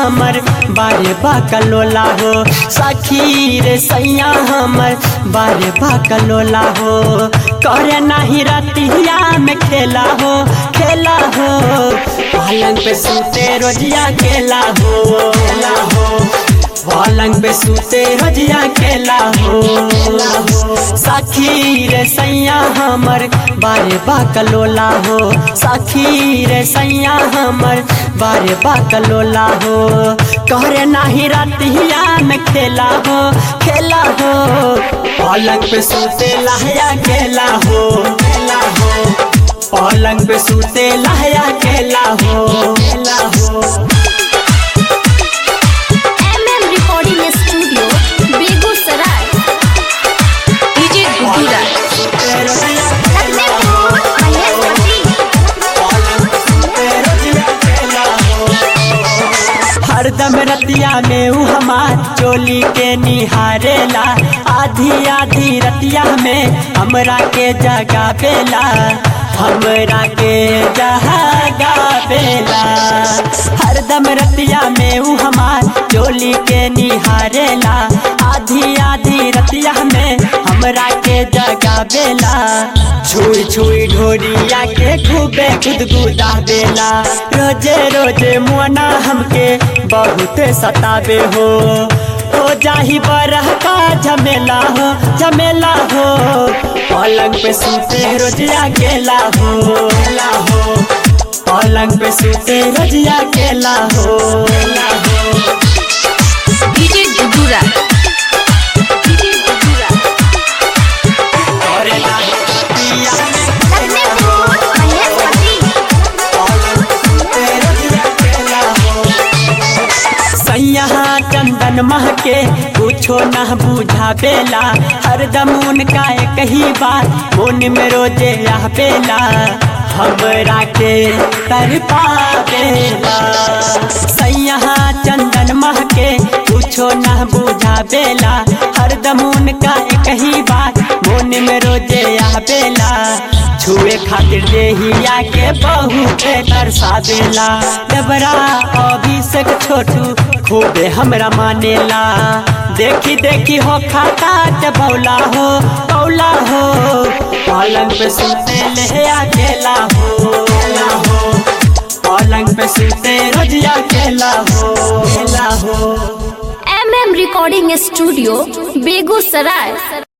हमर बारे बाकलोला हो सखी रे सैया हमर बारे बाकलोला हो करे नाही रतिया में खेला हो खेला हो पलंग पे सूते रोजिया खेला हो खेला हो पलंग पे सूते रोजिया खेला हो सखी रे सैया हमर बारे बाकलोला हो सखी रे सैया हमर बारे बाकलोला हो कहरे नाही रतिया में खेला हो खेला हो पलंग पे सूते लहया खेला हो खेला हो पलंग पे सूते लहया खेला हो खेला हो MM recording studio Begusarai DJ गुडूरा लखनऊ महेश हरदम रतिया में ऊ हमार चोली के निहारेला आधी आधी रतिया में हमरा के जगा बेला हमरा के जगा बेला हरदम रतिया में ऊ हमार चोली के निहारेला आधी आधी रतिया में हमरा के जगा बेला छुई छुई ढोरिया के खूबे गुदगुदा बेला रोजे रोजे मुआना हमके बहुत सताबे हो हो जाही बरह का झमेला हो झमेला हो पलंग पे सूते रोजिया केला हो केला हो पलंग पे सूते रोजिया केला हो केला हो डीजे गुडूरा डीजे गुडूरा करे ला पिया में लखनऊ महेश सैया चंदन महके कुछो न बुझा बेला हरदम उनका एक ही बात मन में रोजे यह बेला हमरा के तरपा बेला सैया चंदन महके कुछो न बुझा बेला हरदम उनका एक ही बात मन में रोजे यह बेला छुए खातिर देहिया के बहुत तरसा देला डबरा अभिषेक छोटू खूबे हमरा मानेला देखी देखी हो खाता के बौला हो बौला हो पलंग पे सुते ले अकेला हो अकेला हो पलंग पे सुते रोजिया अकेला हो अकेला हो एमएम रिकॉर्डिंग स्टूडियो बेगूसराय